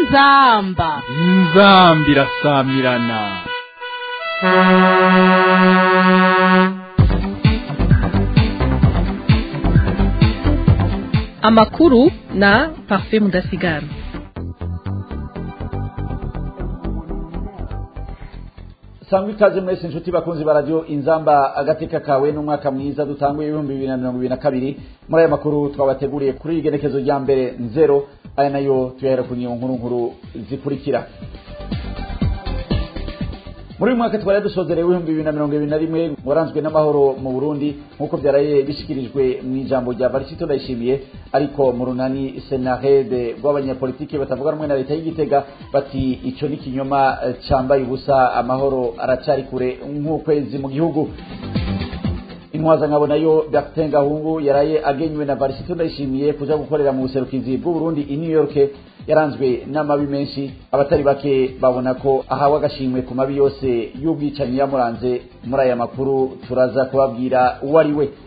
inzamba inzambi irasamirana amakuru na parfait mudasigara sangwa ikaze mwese inshuti bakunzi ba radio inzamba agateka kawe n'umwaka mwiza dutanguye ibihumbi bibiri na mirongo ibiri na kabiri muri aya makuru twabateguriye kuri iri genekezo rya mbere nzero aya nayo tuyahera ku nyiyo nkuru nkuru zikurikira muri uyu mwaka twari dusozereye w'ibihumbi bibiri na mirongo ibiri na rimwe waranzwe n'amahoro mu burundi nk'uko byaraye bishikirijwe mu ijambo rya varisito ndayishimiye ariko mu runani senarede rw'abanyapolitiki batavuga rumwe na leta y'igitega bati ico ni ikinyoma eh, cambaye ubusa amahoro aracari kure nk'ukwezi mu gihugu intwaza nkabo nayo Bertin Gahungu yaraye agenywe na Varisito ndayishimiye kuja gukorera mu buserukizi bw'u Burundi i New York yaranzwe n'amabi menshi abatari bake babona ko ahawe agashimwe ku mabi yose y'ubwicanyi yamuranze muri aya makuru turaza kubabwira uwo ari we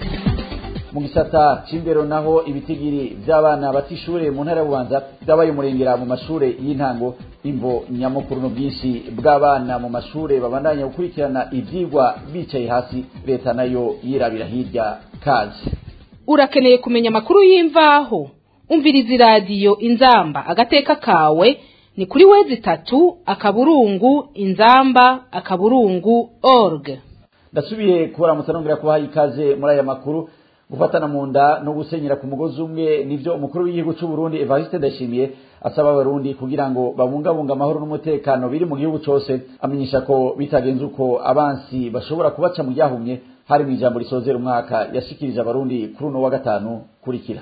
mu gisata c'indero naho ibitigiri vy'abana batishure mu ntara y'ububanza vyabaye umurengera mu mashure y'intango imvo nyamukuru n'ubwinshi bw'abana mu mashure babandanya gukurikirana ivyigwa bicaye hasi leta nayo yirabira hirya kazi urakeneye kumenya amakuru y'imvaho umviriza iradiyo inzamba agateka kawe ni kuri wezi itatu akaburungu inzamba akaburungu org ndasubiye kubaramutsa nongera kubaha ikaze muri aya makuru gufatana mu nda no gusenyera ku mugozi umwe nivyo umukuru w'igihugu c'u Burundi Evariste Ndashimiye asaba abarundi kugira ngo babungabunga amahoro n'umutekano biri mu gihugu cose amenyesha ko bitagenze uko abansi bashobora kubaca mu ryahumye hari mu ijambo risozera umwaka yashikirije abarundi kuri uno wa gatanu kurikira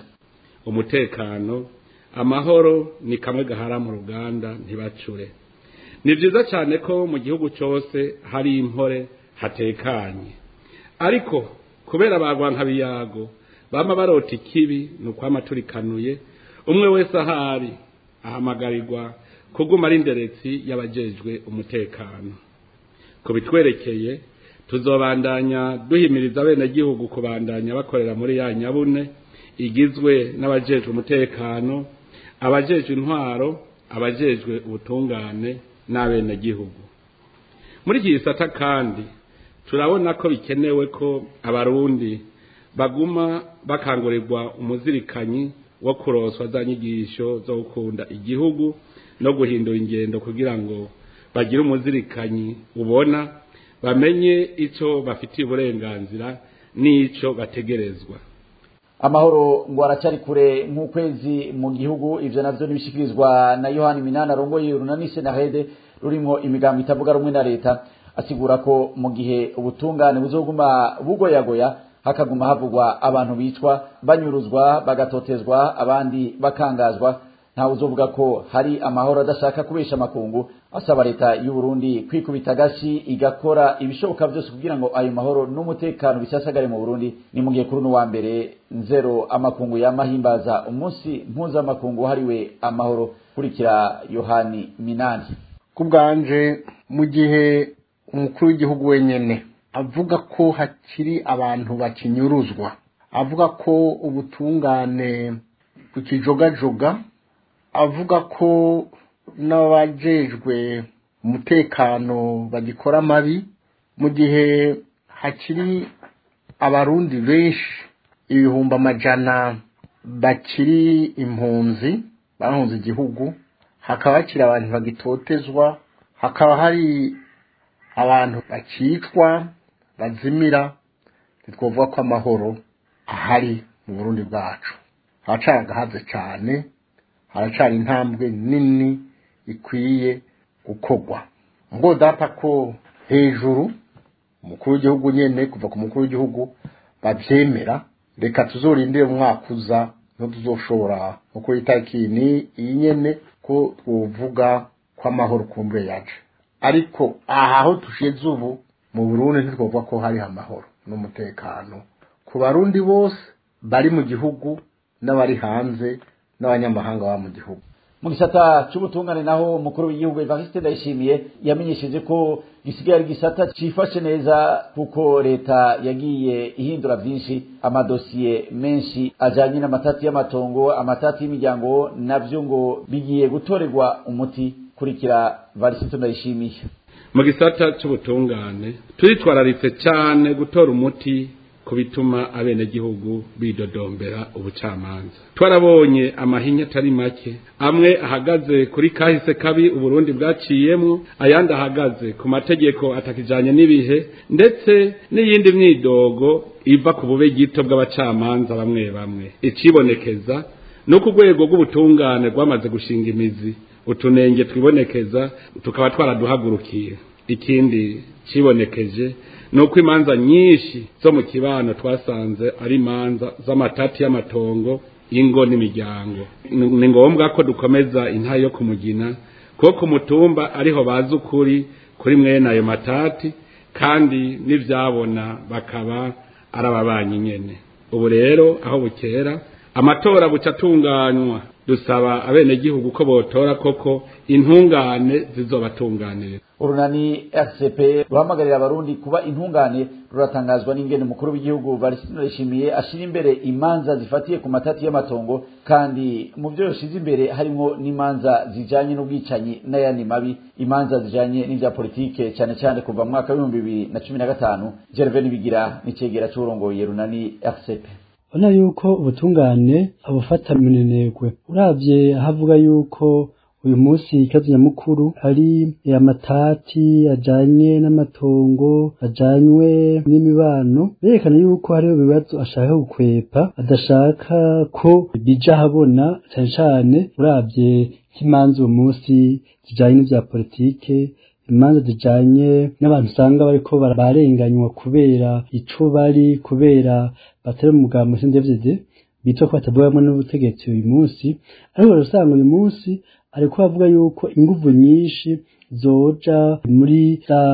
umutekano amahoro ni kamwe gahara mu ruganda ntibacure ni byiza cyane ko mu gihugu cyose hari impore hatekanye ariko kubera bagwanka biyago bama barota ikibi ni ukwama turikanuye umwe wese ahari ahamagarirwa kuguma ari inderetsi y'abajejwe umutekano ku bitwerekeye tuzobandanya duhimiriza abenegihugu kubandanya bakorera muri ya nyabune igizwe n'abajejwe umutekano abajejwe intwaro abajejwe ubutungane n'abenegihugu muri iki gisata kandi turabona ko bikenewe ko abarundi baguma bakangurirwa umuzirikanyi wo kuroswa za nyigisho zo gukunda igihugu no guhindura ingendo kugira ngo bagire umuzirikanyi ubona bamenye icyo bafitiye uburenganzira n'icyo bategerezwa amahoro ngo aracari kure nk'ukwezi mu gihugu ivyo navyo nibishikirizwa na yohani minani arongoye urunani senarede rurimwo imigambo itavuga rumwe na leta asigura ko mu gihe ubutungane buzoguma bugoyagoya hakaguma havugwa abantu bicwa banyuruzwa bagatotezwa abandi bakangazwa ntawe uzovuga ko hari amahoro adashaka kubesha amakungu asaba leta y'u Burundi kwikubita agashi igakora ibishoboka byose kugira ngo ayo mahoro n'umutekano bisasagare mu Burundi ni mu gihe kuri uno wa mbere nzero amakungu yamahimbaza umunsi mpuzamakungu wahariwe amahoro kurikira yohani minani ku bwanje mu gihe umukuru w'igihugu wenyine avuga ko hakiri abantu bakinyuruzwa avuga ko ubutungane bukijogajoga avuga ko n'abajejwe umutekano bagikora amabi mu gihe hakiri abarundi benshi ibihumbi amajana bakiri impunzi bahunze igihugu hakaba hakiri abantu bagitotezwa hakaba hari abantu bakicwa bazimira ntitwavuga ko amahoro ahari mu burundi bwacu haracari agahaze cyane haracari intambwe nini ikwiye gukorwa ngo data ko hejuru umukuru w'igihugu nyene kuva ku mukuru w'igihugu bavyemera reka tuzorindire umwaka uza no tuzoshobora nkuko itariki ni iyi nyene ko twovuga ko amahoro kumbuye yaje ariko aha aho tushize ubu mu burundi ntitwavuga ko hari amahoro n'umutekano ku barundi bose bari mu gihugu n'abari hanze n'abanyamahanga baba mu gihugu mu gisata c'ubutungane naho umukuru w'igihugu Evariste Ndayishimiye yamenyesheje ko gisigaye ari gisata cifashe neza kuko leta yagiye ihindura vyinshi amadosiye menshi ajanye n'amatati y'amatongo amatati y'imiryango navyo ngo bigiye gutorerwa umuti kurikira varisito ndayishimiye mu gisata c'ubutungane turitwararitse cyane gutora umuti ku bituma abenegihugu bidodombera ubucamanza twarabonye amahinya atari make amwe ahagaze kuri kahise kabi uburundi bwaciyemwo ayandi ahagaze ku mategeko atakijanye n'ibihe ndetse n'iyindi myidogo iva ku bube gito bw'abacamanza bamwe bamwe icibonekeza no ku rwego rw'ubutungane rwamaze gushinga imizi utunenge twibonekeza tukaba twaraduhagurukiye ikindi cibonekeje nuko imanza nyinshi zo mu kibano twasanze ari imanza z'amatati y'amatongo ingo n'imiryango ni ngombwa ko dukomeza inta yo kumugina kuko ku mutumba ariho bazi ukuri kuri mwene ayo matati kandi n'ivyabona bakaba ari ababanyi nyene ubu rero aho bukera amatora buca atunganywa dusaba abenegihugu ko botora koko intungane zizobatunganirira urunani rcp ruhamagarira abarundi kuba intungane ruratangazwa n'ingene umukuru w'igihugu varisitino rishimiye ashira imbere imanza zifatiye ku matati y'amatongo kandi mu byo yashize imbere harimo n'imanza zijanye n'ubwicanyi n'ayandi mabi imanza zijanye n'ivya politike cyane cyane kuva mu mwaka w'ibihumbi bibiri na cumi na gatanu gervais nibigira n'icegera c'urongoye runani rcp ubona yuko ubutungane abufata minenegwe uravye havuga yuko uyu munsi ikibazo nyamukuru ari amatati ajanye n'amatongo ajanywe n'imibano berekana yuko hariho ibibazo ashaka gukwepa adashaka ko bija habona cane cane uravye nk'imanza uwo munsi zijanye n'ivya politike imanza zijanye n'abantu usanga bariko bararenganywa kubera ico bari kubera batari mu mugambo sindevye bitwa ko batavugamo n'ubutegetsi uyu munsi ariko usanga uyu munsi ariko avuga yuko inguvu nyinshi zoja muri za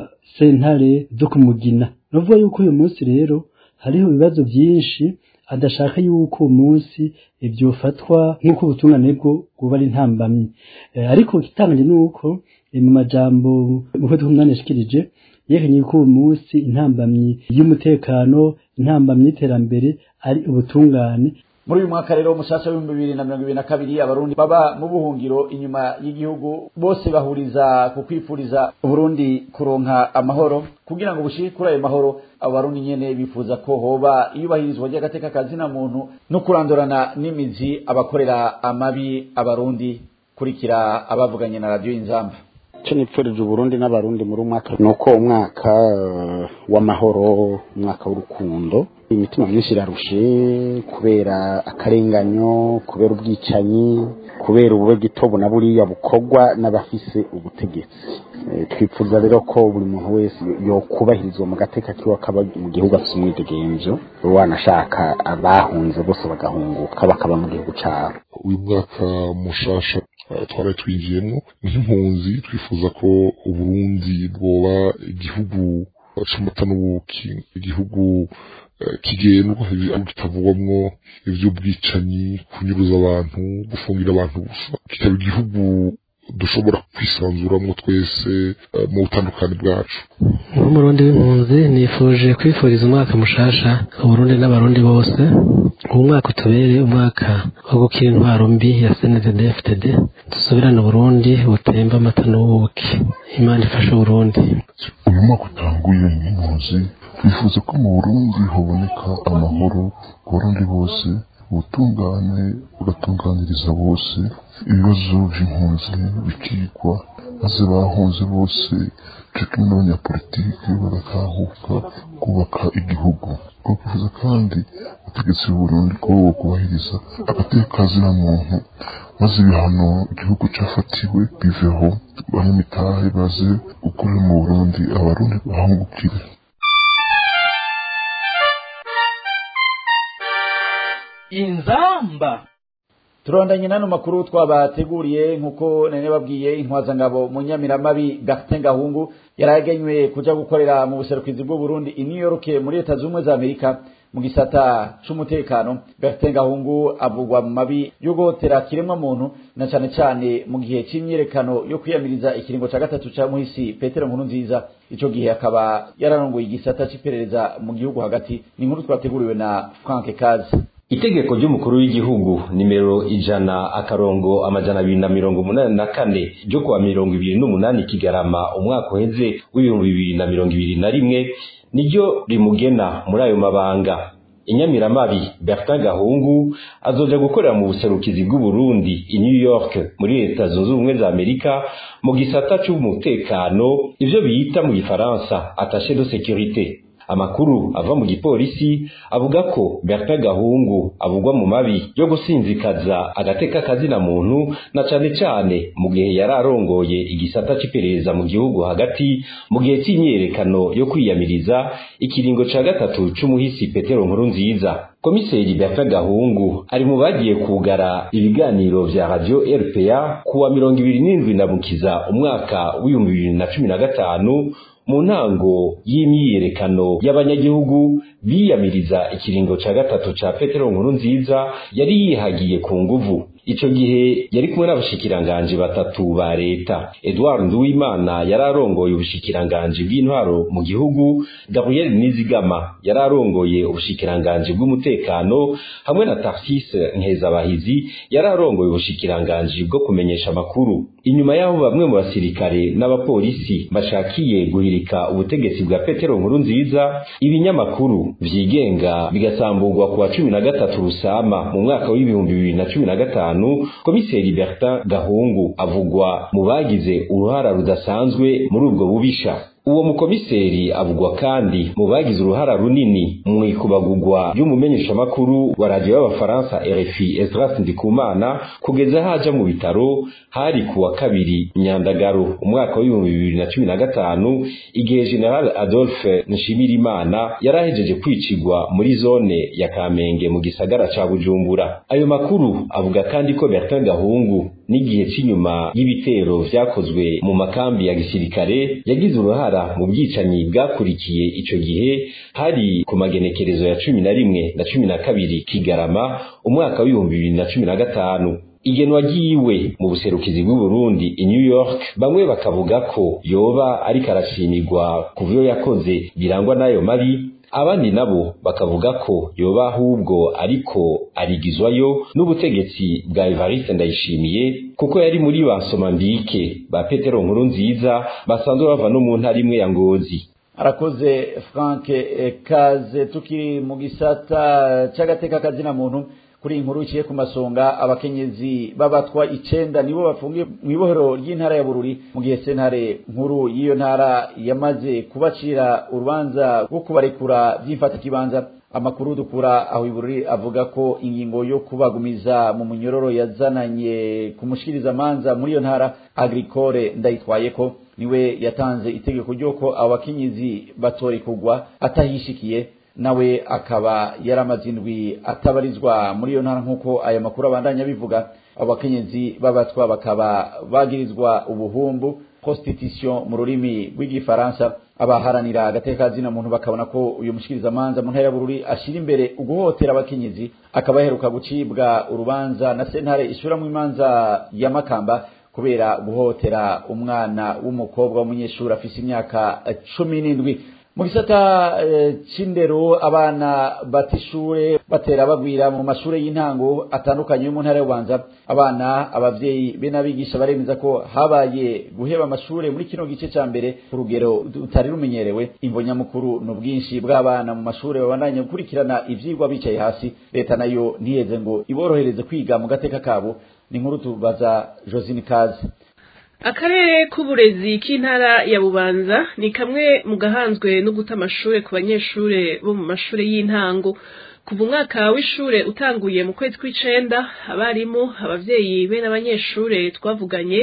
sentare zo kumugina novuga yuko uyu munsi rero hariho ibibazo byinshi adashaka yuko uwo munsi byofatwa nk'uko ubutungane bwo bwoba ari ntambamyi ariko ikitangaje ni uko mu majambo mu kwezi k'umunani yashikirije yerekanye yuko uwo munsi intambamyi y'umutekano intambamyi y'iterambere ari ubutungane muri uyu mwaka rero mushasha w'ibihumbi bibiri na mirongo ibiri na kabiri abarundi baba mu buhungiro inyuma y'igihugu bose bahuriza ku kwifuriza uburundi kuronka amahoro kugira ngo bushike kuri ayo mahoro abo barundi nyene bifuza ko hoba iyubahirizwa ry'agateka kazina muntu no kurandurana n'imizi abakorera amabi abarundi kurikira abavuganye na radiyo inzamba icyo nipfurije uburundi n'abarundi muri umwaka ni uko umwaka w'amahoro umwaka w'urukundo imitima myinshi irarushe kubera akarenganyo kubera ubwicanyi kubera ubube gitobo na buriya bukorwa n'abafise ubutegetsi twifuza rero ko buri muntu wese yokubahirizwa mu gateka kiwe akaba mu gihugu afite umwidegenzo wanashaka abahunze bose bagahunguka bakaba mu gihugu cyabo uyu mwaka mushasha twari twinjiyemo nk'impunzi twifuza ko uburundi bwoba igihugu c'amata n'ubuki igihugu kigendwa kitavugwamwo ivy'ubwicanyi kunyuruza abantu gufungira abantu gusa kikaba igihugu dushobora kwisanzuramwo twese mu butandukane bwacu nk'umurundi w'impunzi nifuje kwifuriza umwaka mushasha uburundi n'abarundi bose uwo mwaka utubere umwaka wo gukira intwaro mbi ya sndd ftd dusubirane uburundi butemba amata n'ubuki imana ifashe uburundi uyu mwaka utanguye nk'impunzi twifuza ko mu burundi haboneka amahoro ku barundi bose ubutungane bugatunganiriza bose ibibazo by'impunzi bikigwa maze bahunze bose cyo kimwe n'abanyapolitiki bagatahuka kubaka igihugu twifuza kandi ubutegetsi bw'uburundi ko kubahiriza agateka na muntu maze ibihano igihugu cyafatiwe biveho abanyamitahe baze gukorera mu burundi abarundi bahungukire inzamba turondanye n'ano makuru twabateguriye nk'uko nene babwiye intwazangabo mu nyamiramabi Bertin Gahungu yaragenywe kuja gukorera mu buserukizi bw'u Burundi i New York muri leta z'ubumwe za Amerika mu gisata c'umutekano Bertin Gahungu avugwa mu mabi yo guhotera kiremwa muntu na cane cane mu gihe c'imyerekano yo kwiyamiriza ikiringo ca gatatu ca muhisi Petero Nkuru nziza ico gihe akaba yararongoye igisata c'iperereza mu gihugu hagati ni inkuru twateguriwe na Frank Kazi itegeko ry'umukuru w'igihugu nimero ijana akarongo amajana abiri na mirongo umunani na kane ryo kuwa mirongo ibiri n'umunani kigarama umwaka uheze w'ibihumbi bibiri na mirongo ibiri na rimwe niryo rimugena muri ayo mabanga inyamiramabi Bertin Gahungu azoja gukorera mu buserukizi bw'u Burundi i New York muri leta zunze ubumwe za Amerika mu gisata c'umutekano ivyo bita mu gifaransa attaché de sécurité amakuru ava mu gipolisi avuga ko Bertin Gahungu avugwa mu mabi yo gusinzikaza agateka kazina muntu na cane cane mu gihe yararongoye igisata c'iperereza mu gihugu hagati mu gihe c'imyerekano yo kwiyamiriza ikiringo ca gatatu c'umuhisi Petero Nkuru nziza komiseri Bertin Gahungu ari mu bagiye kugara ibiganiro vya radio RPA kuwa mirongo ibiri n'indwi na mukiza umwaka w'ibihumbi bibiri na cumi na gatanu mu ntango y'imyiyerekano y'abanyagihugu biyamiriza ikiringo ca gatatu ca Petero Nkuru nziza yari yihagiye ku nguvu ico gihe yari kumwe n'abashikiranganji batatu ba leta Edouard Nduwimana yari arongoye ubushikiranganji bw'intwaro mu gihugu Gabriel Nizigama yari arongoye ubushikiranganji bw'umutekano hamwe na Tarcisse Nkezabahizi yari arongoye ubushikiranganji bwo kumenyesha amakuru inyuma y'aho bamwe mu basirikare n'abapolisi bashakiye guhirika ubutegetsi bwa Petero Nkuru nziza ibinyamakuru vyigenga bigasamburwa kuwa cumi na gatatu Rusama mu mwaka w'ibihumbi bibiri na cumi na gatanu komiseri Bertin Gahungu avugwa mu bagize uruhara rudasanzwe muri ubwo bubisha uwo mukomiseri avugwa kandi mu bagize uruhara runini mu ikubagurwa ry'umumenyeshamakuru wa radiyo y'abafaransa RFI Esdras Ndikumana kugeza haja mu bitaro hari kuwa kabiri Nyandagaro umwaka w'ibihumbi bibiri na cumi na gatanu igihe General Adolphe Nshimirimana yarahejeje kwicigwa muri zone ya Kamenge mu gisagara ca Bujumbura ayo makuru avuga kandi ko Bertin Gahungu n'igihe c'inyuma y'ibitero vyakozwe mu makambi ya gisirikare yagize uruhara mu bwicanyi bwakurikiye ico gihe hari ku magenekerezo ya cumi na rimwe na cumi na kabiri Kigarama umwaka w'ibihumbi bibiri na cumi na gatanu igenwa ryiwe mu buserukizi bw'u Burundi i New York bamwe bakavuga ko yoba ariko arashimirwa ku vyo yakoze birangwa n'ayo mabi abandi nabo bakavuga ko yoba ahubwo ariko arigizwayo n'ubutegetsi bwa Evariste Ndayishimiye kuko yari muri ba Somambike ba Petero Nkuru nziza basanzwe bava no mu ntara imwe ya Ngozi arakoze Frank Kaze tukiri mu gisata c'agateka kazina muntu kuri inkuru iciye ku masonga abakenyezi babatwa icenda nibo bafungiye mu ibohero ry'intara ya Bururi mu gihe sentare nkuru y'iyo ntara yamaze kubacira urubanza rwo kubarekura by'imfata kibanza amakuru dukura aho ibururi avuga ko ingingo yo kubagumiza mu munyororo yazananye kumushikiriza manza muri iyo ntara agricole ndayitwaye ko niwe yatanze itegeko ry'uko abo bakenyezi batorekurwa atahishikiye nawe akaba yaramaze indwi atabarizwa muri iyo ntara nk'uko aya makuru abandanya bivuga abo bakenyezi b'abatwa bakaba bagirizwa ubuhumbu prostitution mu rurimi rw'igifaransa abaharanira agateka zina muntu bakabona ko uyu mushikirizamanza mu ntara ya Bururi ashira imbere uguhotera abakenyezi akaba aheruka gucibwa urubanza na sentare ishuramwo imanza ya Makamba kubera guhotera umwana w'umukobwa w'umunyeshuri afise imyaka cumi n'indwi mu gisata c'indero abana batishure batera bagwira mu mashure y'intango atandukanye yo mu ntara y'ubanza abana abavyeyi be n'abigisha baremeza ko habaye guheba amashure muri kino gice ca mbere ku rugero rutari rumenyerewe imvo nyamukuru ni ubwinshi bw'abana mu mashure babandanya gukurikirana ivyigwa bicaye hasi leta nayo ntiyeze ngo iborohereze kwiga mu gateka kabo ni inkuru tubaza josine kazi akarere k'uburezi k'intara ya bubanza ni kamwe mu gahanzwe no guta amashure ku banyeshure bo mu mashure y'intango kuva umwaka w'ishure utanguye mu kwezi kw'icenda abarimu abavyeyi be n'abanyeshure twavuganye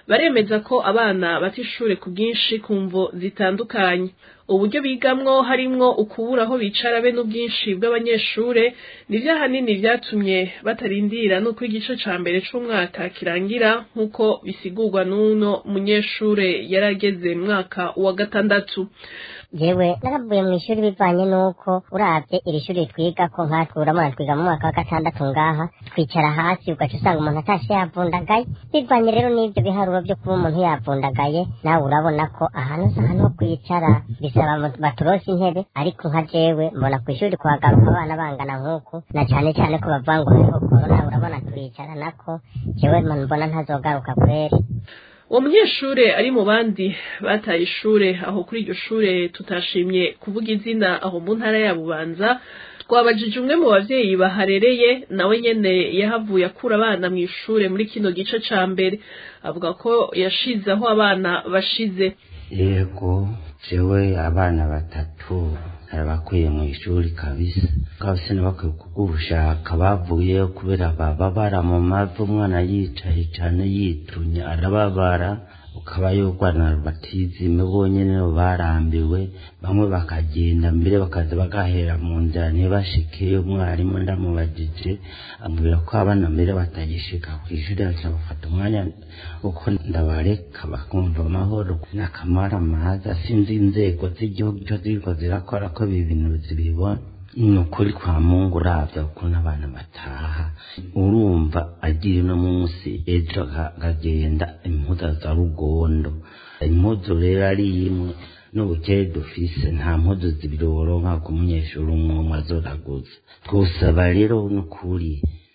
baremeza ko abana bata ishure ku bwinshi ku mvo zitandukanye uburyo bigamwo harimwo ukubura aho bicara be n'ubwinshi bw'abanyeshure nivyo ahanini vyatumye batarindira n'uko igice ca mbere c'umwaka kirangira nk'uko bisigurwa n'uno munyeshure yarageze mu mwaka wa gatandatu jewe naravuye mu ishuri bivanye n'uko uravye iri shuri twigako nkatwe uramuna twiga mu mwaka wa gatandatu ngaha twicara hasi ugaca usanga umuntu atashe yavundagaye bivanye rero n'ivyo biharuro vyo kuba umuntu yavundagaye nawe urabona ko ahantu si ahantu ho kwicara bisaba baturose intebe ariko nka jewe mbona ku ishuri kuhagaruka abana bangana nk'uku na cane cane ko bavuga ngo hariho korona urabona turicara nako jewe mbona ntazogaruka kweri uwo munyeshure ari mu bandi bataye ishure aho kuri iryo shure tutashimye kuvuga izina aho mu ntara ya bubanza twabajije umwe mu bavyeyi baharereye nawe nyene yahavuye akura abana mu ishure muri kino gice ca mbere avuga ko yashize aho abana bashize yego jewe abana batatu narabakuye mu ishuri kabisa kabisa nabakwiye kugushaka bavuyeyo kubera bababara mu mavi umwana yicaye cane yitunye arababara ukaba yogwana batizime bonyene barambiwe bamwe bakagenda mbere bakaza bagahera mu nzira ntibashikeyo umwarimu ndamubajije ambwira ko abana mbere batagishika kw'ishuri aca bafata umwanya uko ndabareka bakumva amahoro n'akamara maza sinzi inzego z'igihugu ico ziriko zirakora ko ibi bintu zibibona ni ukuri kwa mungu uravya ukuntu abana bataha urumva agiye no munsi ejo akagenda impuzu za rugondo impuzu rero ari imwe n'ubukeye dufise nta mpuzu zibiri woronka ku munyeshuri umwe umwe azoraguza twosaba rero n'ukuri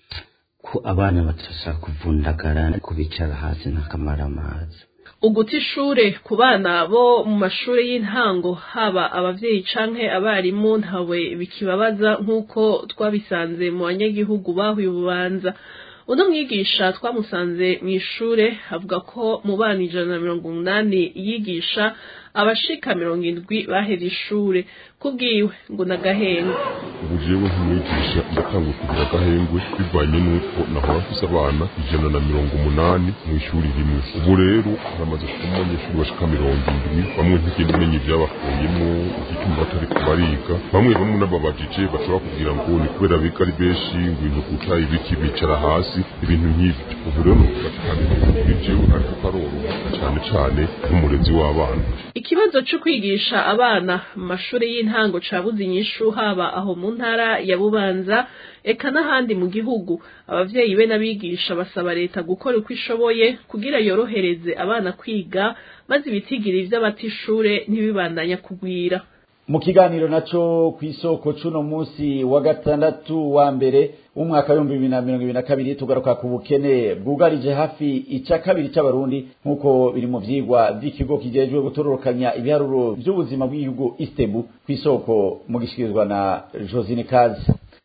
ko abana batashaka kuvundagara kubicara hasi n'akamara amazi uguta ishure ku bana bo mu mashure y'intango haba abavyeyi canke abarimu ntawe bikibabaza nk'uko twabisanze mu banyagihugu bahuye ububanza uno mwigisha twamusanze mu ishure avuga ko mu bana ijana na mirongo umunani yigisha abashika mirongo indwi bahera ishure kubwiwe ngo nagahengwe ubu jewe nk'umwigisha ndatangwe kugira agahengwe bivanye n'uko nahora mfise abana ijana na mirongo umunani mu ishuri rimwe ubu rero namaze kuba abanyeshuri bashika mirongo indwi bamwe ntigenda umenya ivyabakuyemo igituma batariko bariga bamwe bamwe n'ababajije bashobora kugira ngo ni kubera biga ari benshi ngo ibintu guca ibiki bicara hasi ibintu nk'ivyo ubu rero nukuvuga kandi kuri jewe ariko karoroha cane cane nk'umurezi w'abana ikibazo co kwigisha abana mu mashuri y'intango cabuze inyishu haba aho mu ntara ya bubanza eka n'ahandi mu gihugu abavyeyi be n'abigisha basaba leta gukora uko ishoboye kugira yorohereze abana kwiga maze ibitigiri vy'abata ishure ntibibandanya kugwira mu kiganiro naco kw'isoko cuno musi wa gatandatu wa mbere w'umwaka w'ibihumbi bibiri na mirongo ibiri na kabiri tugaruka ku bukene bwugarije hafi ica kabiri c'abarundi nk'uko biri mu vyigwa vy'ikigo kijejwe gutororokanya ibiharuro vy'ubuzima bw'igihugu istebu kw'isoko mu gishikirizwa na josine kazi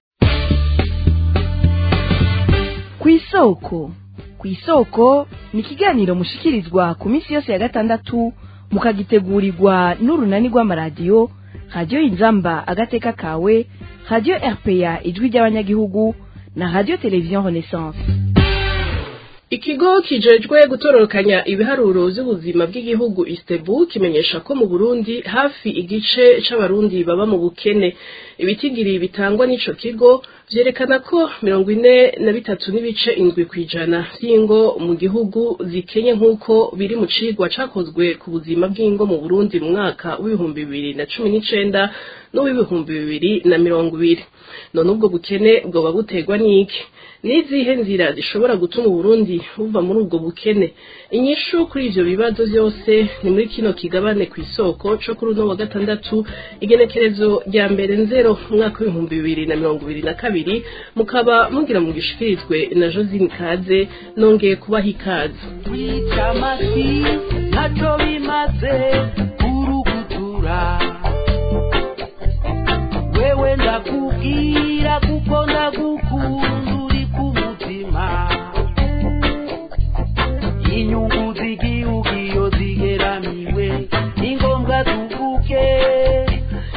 kw'isoko kw'isoko ni ikiganiro mushikirizwa ku minsi yose ya gatandatu mukagitegurirwa n'urunani rw'amaradiyo radiyo inzamba agateka kawe radiyo rpa ijwi ry'abanyagihugu na radiyo televiziyo renaissance ikigo kijejwe gutororokanya ibiharuro vy'ubuzima bw'igihugu istebu kimenyesha ko mu burundi hafi igice c'abarundi baba mu bukene ibitigiri bitangwa n'ico kigo vyerekana ko mirongo ine na bitatu n'ibice indwi kw'ijana vy'ingo mu gihugu zikenye nk'uko biri mu cigwa cakozwe ku buzima bw'ingo mu burundi mu mwaka w'ibihumbi bibiri na cumi n'icenda n'uw'ibihumbi bibiri na mirongo ibiri none ubwo bukene bwoba buterwa n'iki n'izihe nzira zishobora gutuma uburundi buva muri ubwo bukene inyishu kuri ivyo bibazo vyose ni muri kino kigabane ku isoko co kuri uno wa gatandatu igenekerezo rya mbere nzero umwaka w'ibihumbi bibiri na mirongo ibiri na kabiri mukaba mugira mu gishikirizwe na josine kaze nongeye kubaha ikaze kwica amasi ntaco bimaze kurugutura wewe ndakubwira kuko ndagukunda uri ku mutima inyungu z'igihugu iyo zigeramiwe ni ngombwa tuvuge ingo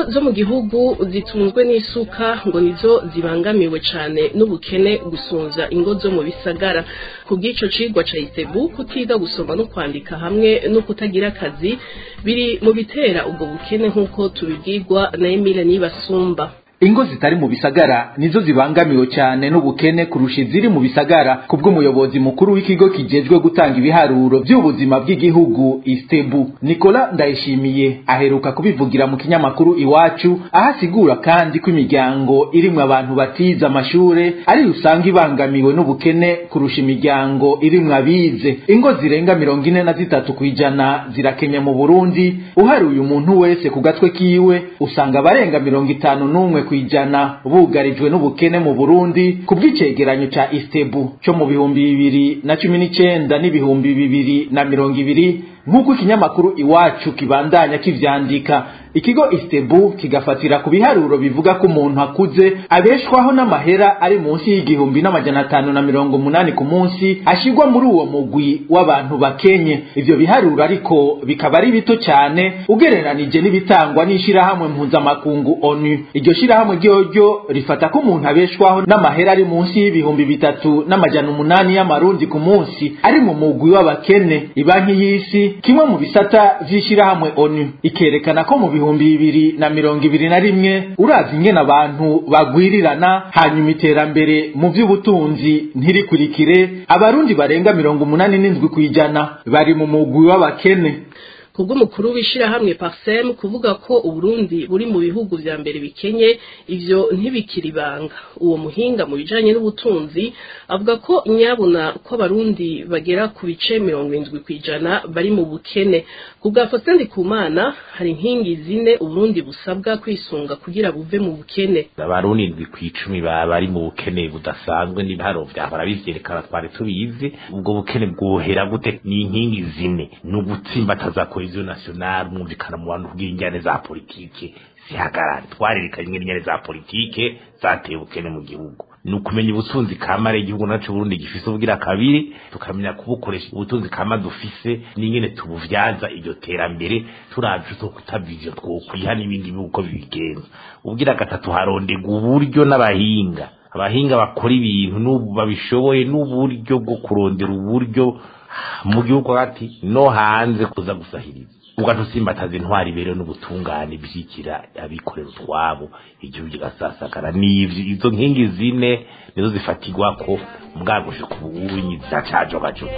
zo mu gihugu zitunzwe n'isuka ngo nizo zibangamiwe cane n'ubukene gusunza ingo zo mu bisagara ku bw'ico cigwa ca isebu kutiga gusoma no kwandika hamwe no kutagira akazi biri mu bitera ubwo bukene nk'uko tubibwirwa na Emile Nibasumba ingo zitari mu bisagara nizo zibangamiwe cyane n'ubukene kurusha iziri mu bisagara kubw'umuyobozi mukuru w'ikigo kijejwe gutanga ibiharuro by'ubuzima bw'igihugu istebu nicola ndayishimiye aheruka kubivugira mu kinyamakuru iwacu aho asigura kandi ko imiryango irimwo abantu batize amashure ari usanga ibangamiwe n'ubukene kurusha imiryango irimwo abize ingo zirenga mirongo ine na zitatu ku ijana zirakenye mu burundi uharuye umuntu wese ku gatwe kiwe usanga abarenga mirongo itanu n'umwe ku ijana bugarijwe n'ubukene mu Burundi ku bw'icegeranyo ca Istebu cyo mu bihumbi bibiri na cumi n'icenda n'ibihumbi bibiri na mirongo ibiri nk'uko ikinyamakuru iwacu kibandanya kivyandika ikigo Istebu kigafatira ku biharuro bivuga ko umuntu akuze abeshwaho n'amahera ari munsi y'igihumbi n'amajana atanu na mirongo munani ku munsi ashigwa muri uwo mugwi w'abantu bakenye ivyo biharuro ariko bikaba ari bito cyane ugereranije n'ibitangwa n'ishirahamwe mpuzamakungu ONU iryo shirahamwe ryoryo rifata ko umuntu abeshwaho n'amahera ari munsi y'ibihumbi bitatu n'amajana umunani y'amarundi ku munsi ari mu mugwi w'abakene ibanki y'isi kimwe mu bisata vy'ishirahamwe ONU ikerekana ko mu bihumbi bibiri na mirongo ibiri na rimwe uravye ingene abantu bagwirirana hanyuma iterambere mu vy'ubutunzi ntirikurikire abarundi barenga mirongo umunani n'indwi kw'ijana bari mu mugwi w'abakene kubw'umukuru w'ishirahamwe Parsem kuvuga ko Uburundi buri mu bihugu vya mbere bikenye ivyo ntibikiri banga uwo muhinga mu bijanye n'ubutunzi avuga ko nyabuna ko abarundi bagera ku bice mirongo indwi kwijana bari mu bukene kubwa Faustin Kumana hari inkingi zine Uburundi busabwa kwisunga kugira buve mu bukene abarundi indwi kw'icumi bari mu bukene budasanzwe n'ibiharo vyahora bivyerekana twari tubizi ubwo bukene bwohera gute ni inkingi zine ni ugutsimbataza cohesion nationale mwumvikana mu bantu kugira injyane za politike zihagarare twarerekanye ingene injyane za politike zateye ubukene mu gihugu ni ukumenya ubutunzi kamare igihugu naco Burundi gifise ubwira kabiri tukamenya kubukoresha ubutunzi kama dufise n'ingene tubuvyaza iryo terambere turavye zo kutabivyo twokwiha n'ibindi bihugu uko bibigenza ubwira gatatu harondega uburyo n'abahinga abahinga bakora ibintu n'ubu babishoboye n'uburyo bwo kurondera uburyo mu gihugu hagati no hanze kuza gusahiriza ugatusimbataza intwari iberewe n'ubutungane bishyikira abikorera utwabo igihugu kigasasagara n'ivyo izo nkingi zine nizo zifatirwa ko mbwagushe ku buwunyi zacajogajoga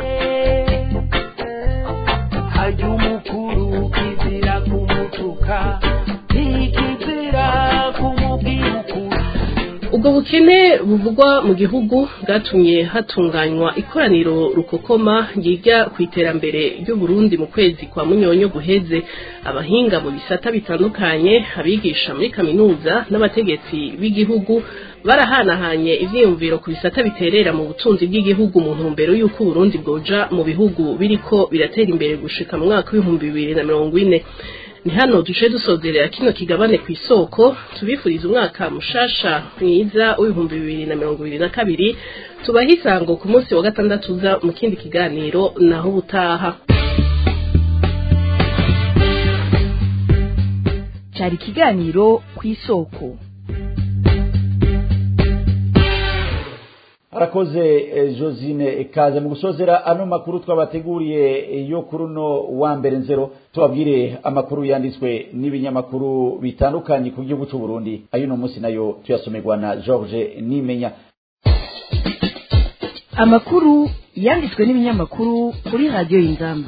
harya umukuru kizira kumutuka ntikizira kumubwira ukuri ubwo bukene buvugwa mu gihugu bwatumye hatunganywa ikoraniro rukokoma ryiga ku iterambere ry'uburundi mu kwezi kwa munyonyo guheze abahinga mu bisata bitandukanye abigisha muri kaminuza n'abategetsi b'igihugu barahanahanye ivyiyumviro ku bisata biterera mu butunzi bw'igihugu mu ntumbero y'uko uburundi bwoja mu bihugu biriko biratera imbere gushika mu mwaka w'ibihumbi bibiri na mirongo ine ni hano duce dusozerera kino kigabane ku isoko tubifuriza umwaka mushasha mwiza w'ibihumbi bibiri na mirongo ibiri na kabiri tubaha isango ku munsi wa gatandatu uza mu kindi kiganiro naho ubutaha cyari ikiganiro ku isoko arakoze eh, josine ikaze mu gusozera ano makuru twabateguriye eh, yo kuri uno wa mbere nzero tubabwire amakuru yanditswe n'ibinyamakuru bitandukanye ku gihugu cy'u Burundi ayo no munsi nayo tuyasomerwa na George Nimenya amakuru yanditswe n'ibinyamakuru kuri radiyo y'inzamba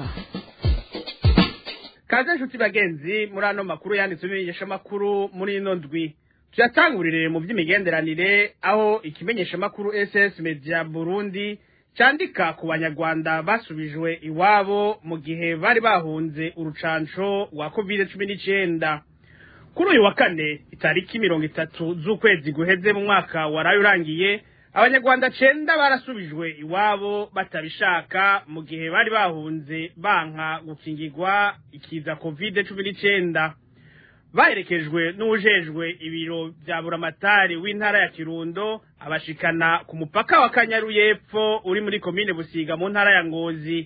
kaze nshuti bagenzi muri ano makuru yanditswe n'ibimenyeshamakuru muri ino ndwi tuyatangurire mu by'imigenderanire aho ikimenyeshamakuru ss media burundi cyandika ku banyarwanda basubijwe iwabo mu gihe bari bahunze urucanco rwa covid cumi n'icyenda kuri uyu wa kane itariki mirongo itatu z'ukwezi guheze mu mwaka waraye urangiye abanyarwanda cenda barasubijwe iwabo batabishaka mu gihe bari bahunze banka gukingirwa ikiza covid cumi n'icyenda baherekejwe n'ujejwe ibiro bya buramatari w'intara ya kirundo abashikana ku mupaka wa kanyaru y'epfo uri muri komine busiga mu ntara ya ngozi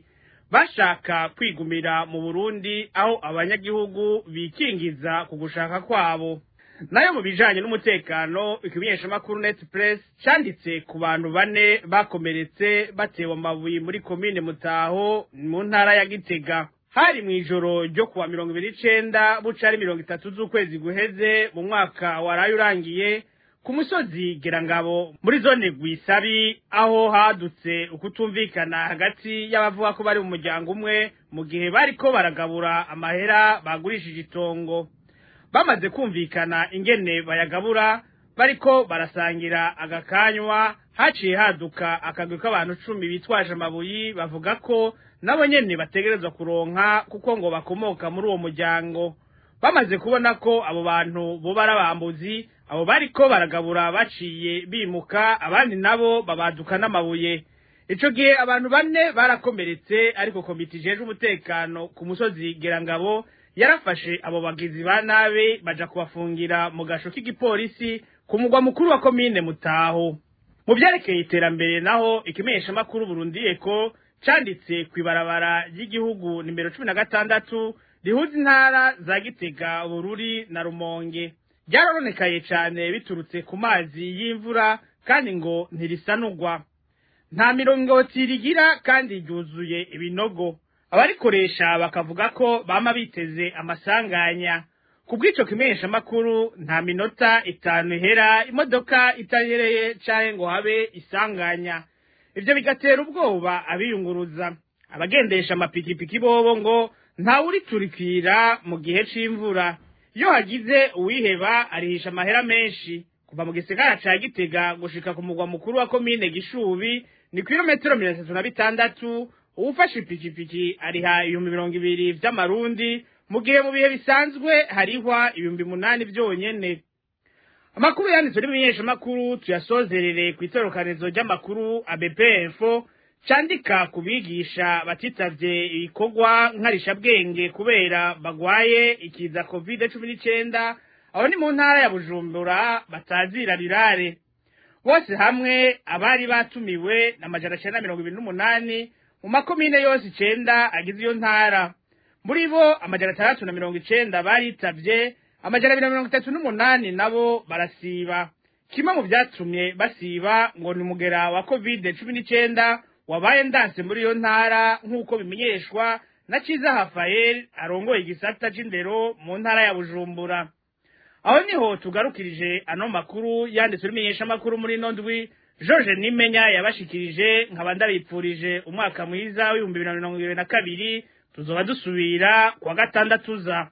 bashaka kwigumira mu burundi aho abanyagihugu bikingiza ku gushaka kwabo nayo mu bijanye n'umutekano ikimenyeshamakuru net press canditse ku bantu bane bakomeretse batewe amabuye muri komine mutaho mu ntara ya gitega hari mu ijoro ryo kuwa mirongo ibiri icenda buca ari mirongo itatu z'ukwezi guheze mu mwaka waraye urangiye ku musozi gerangabo muri zone rwisabi aho hadutse ukutumvikana hagati y'abavuga ko bari mu muryango umwe mu gihe bariko baragabura amahera bagurishije itongo bamaze kumvikana ingene bayagabura bariko barasangira agakanywa haciye haduka akagwi k'abantu cumi bitwaje amabuyi bavuga ko nabo nyene bategerezwa kuronka kuko ngo bakomoka muri uwo muryango bamaze kubona ko abo bantu boba ari abambuzi abo bariko baragabura baciye bimuka abandi nabo babaduka n'amabuye ico gihe abantu bane barakomeretse ariko komite ijejwe umutekano ku musozi gerangabo yarafashe abo bagizi ba nabi baja kubafungira mu gasho k'igipolisi ku mugwa mukuru wa komine mutaho mu vyerekeye iterambere naho ikimenyeshamakuru burundi eko canditse kw'ibarabara ry'igihugu nimero cumi na gatandatu rihuza intara za gitega bururi na rumonge ryarononekaye cane biturutse ku mazi y'imvura kandi ngo ntirisanurwa nta mirongoti rigira kandi ryuzuye ibinogo abarikoresha bakavuga ko bama biteze amasanganya ku bw'ico kimenyeshamakuru nta minota itanu ihera imodoka itahereye canke ngo habe isanganya ivyo bigatera ubwoba abiyunguruza abagendesha amapikipiki bobo ngo ntawuriturikira mu gihe c'imvura iyo hagize uwiheba arihisha amahera menshi kuva mu gisagara ca gitega gushika ku mugwa mukuru wa komine gishubi ni kilometero mirongo itatu na bitandatu uwufashe ipikipiki ariha ibihumbi mirongo ibiri vy'amarundi mu gihe mu bihe bisanzwe harihwa ibihumbi munani vyonyene amakuru yanditswe n'ibimenyeshamakuru tuyasozerere ku itorokanizo ry'amakuru abepfo candika ku bigisha batitavye ibikorwa nkarishabwenge kubera bagwaye ikiza covid cumi n'icenda aho ni mu ntara ya bujumbura batazira rirare bose hamwe abari batumiwe na majana cenda mirongo ibiri n'umunani mu makomine yose icenda agize iyo ntara muri bo amajana atandatu na mirongo icenda baritavye amajana abiri na mirongo itatu n'umunani nabo barasiba kimwe mu vyatumye basiba ngo ni umugera wa covid cumi n'icenda wabaye ndanse muri iyo ntara nk'uko bimenyeshwa na ciza hafael arongoye igisata c'indero mu ntara ya bujumbura aho niho tugarukirije ano makuru yanditswe n'imenyeshamakuru muri ino ndwi george nimenya yabashikirije nkaba ndabipfurije umwaka mwiza w'ibihumbi bibiri na mirongo ibiri na kabiri tuzoba dusubira kuwa gatandatu za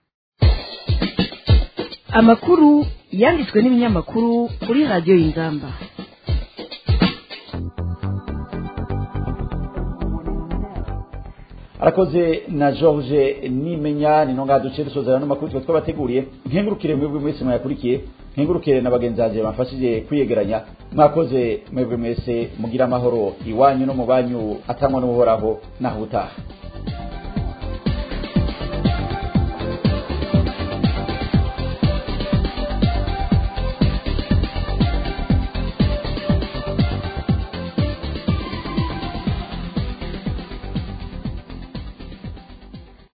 amakuru yanditswe n'ibinyamakuru kuri radiyo y'ingamba arakoze na george nimenya ni nonga duce dusozera n'amakuru twe twabateguriye nkengurukire mwebwe mwese mwayakurikiye nkengurukire na bagenzi banjye bamfashije kwiyegeranya mwakoze mwebwe mwese mugira amahoro iwanyu no mu banyu atangwa n'uhoraho naho utaha